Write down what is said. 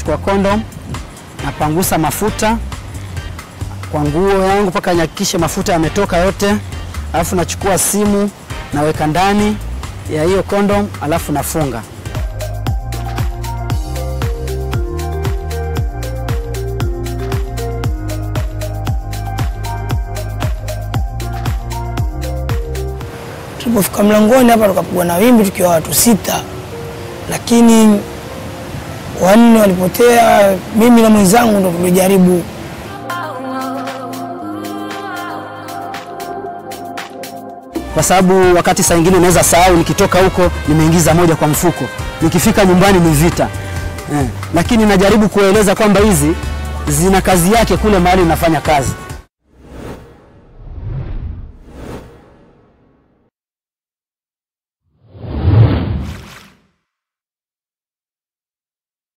nachukua kondom, napangusa mafuta kwa nguo yangu mpaka nihakikishe mafuta yametoka yote, alafu nachukua simu naweka ndani ya hiyo kondom, alafu nafunga. Tulipofika mlangoni hapa tukapigwa na wimbi tukiwa watu sita, lakini wanne walipotea. Mimi na mwenzangu ndo tulijaribu kwa sababu wakati saa ingine naweza sahau, nikitoka huko nimeingiza moja kwa mfuko, nikifika nyumbani ni vita eh. Lakini najaribu kueleza kwamba hizi zina kazi yake kule mahali unafanya kazi.